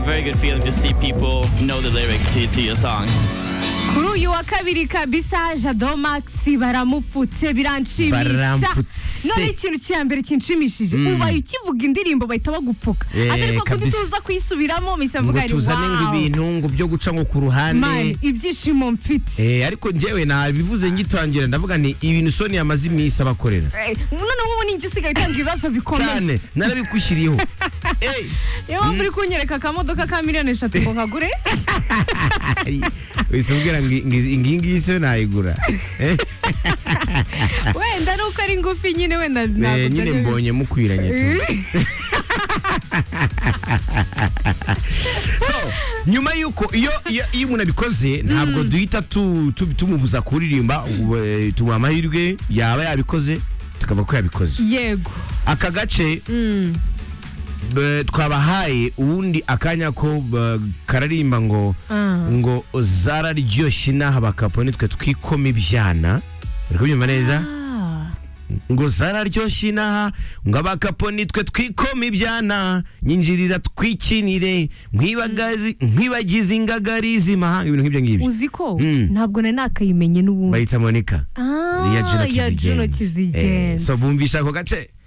very good feeling to see people know the lyrics to, to your song. kuri uyu wa kabiri kabisa jado max baramupfutse biranshimisha Baramfutse. noneho ikintu cya mbere kinshimishije ubaye ukivuga indirimbo bahita bagupfuka Eh, ariko kundi kabisa. tuza kuyisubiramo mpise ngo mvuga ngo tuzane ngo ibintu ngo byo guca ngo ku ruhande mani ibyishimo mfite Eh, ariko njyewe nabivuze ngitangira ndavuga ni ibintu soni yamaze iminsi abakorera Eh, noneho ubu ni njye usigaye utanga ibibazo bikomeye cyane narabikwishyiriyeho Eh, niyo mpamvu uri kunyereka akamodoka ka miliyoni eshatu ngo nkagure ay, wese umbwira ngo ngi- ngiyi ngiyi so nayigura Eh, wenda ari uko ari ngufi nyine wenda eh, ntabwo nyine byari- mbonye mukwiranye tu so nyuma y'uko iyo iyo iyo umuntu abikoze ntabwo duhita tu- tu- tumubuza kuririmba we- tumuha amahirwe yaba yabikoze tukavuga ko yabikoze yego aka gace eh, twabahaye ubundi akanya ko eh, kararimba ngo Ah. ngo zararyoshye inaha bakapo nitwe twikoma ibyana uri kubyumva neza Ah. ngo zararyoshye inaha ngo abakapo nitwe twikoma ibyana nyinjirira twikinire nkwibagazi nkwibagize ingagari z'imahanga ibintu nk'ibyo ngibyo uzi ko Mm. ntabwo nari nakayimenye n'ubundi bayita monica Ah, iya ya Juno juno Kizigenza. kizigenzi Eh, so bumvisha ako gace